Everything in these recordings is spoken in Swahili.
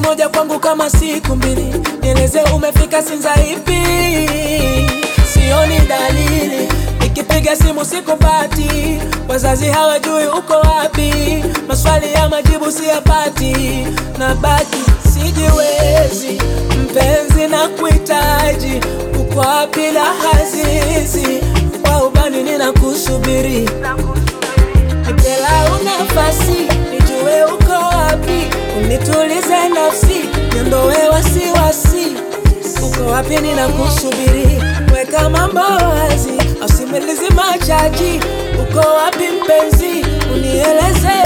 moja kwangu kama siku mbili, nieleze umefika Sinza ipi? Sioni dalili, nikipiga simu sikupati, wazazi hawajui uko wapi, maswali ya majibu siyapati, na baki sijiwezi, mpenzi na kuhitaji, uko wapi la hazizi, kwa ubani ninakusubiri Nipelau nafasi nijue uko wapi, unitulize nafsi, niondoe wasiwasi. Uko wapi? Ninakusubiri, weka mambo wazi, usimalize machaji. Uko wapi mpenzi, unieleze,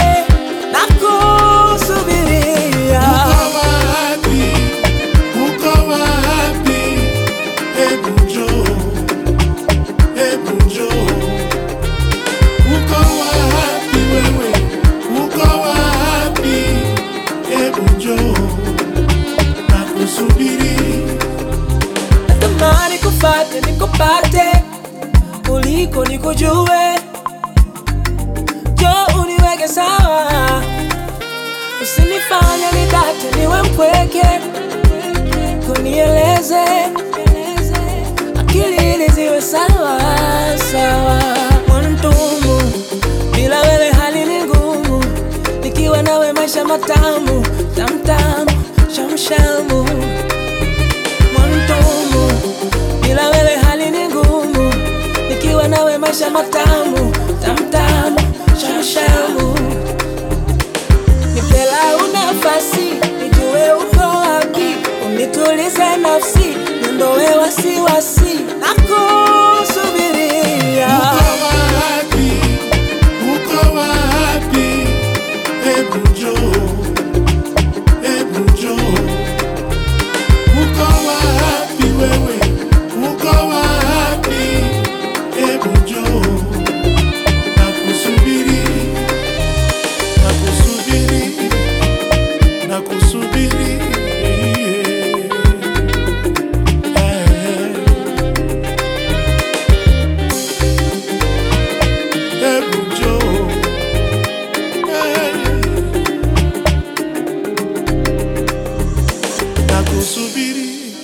nakusubiria. Uko wapi? Uko wapi? Hebu njoo, hebu njoo. Uko wapi wewe? Uko wapi? Hebu njoo, nakusubiri. Natamani kufate nikupate, uliko nikujue, jo uniweke sawa, usinifanye nidate niwe mpweke, kunieleze akili ili ziwe sawa sawa. Mwantumu, bila wewe hali ni ngumu, nikiwa nawe maisha matamu tamtamu shamshamu mwantumu, bila wewe hali ni ngumu, nikiwa nawe maisha matamu tamtamu shamshamu. Nipelau nafasi nijue uko wapi, unitulize nafsi, niondoe wasiwasi, nakusubiria. Uko wapi? Uko wapi? Hebu njoo, hebu njoo. Uko wapi wewe? Uko wapi? Hebu njoo, nakusubiri, nakusubiri, nakusubiri. Hebu njoo, nakusubiri.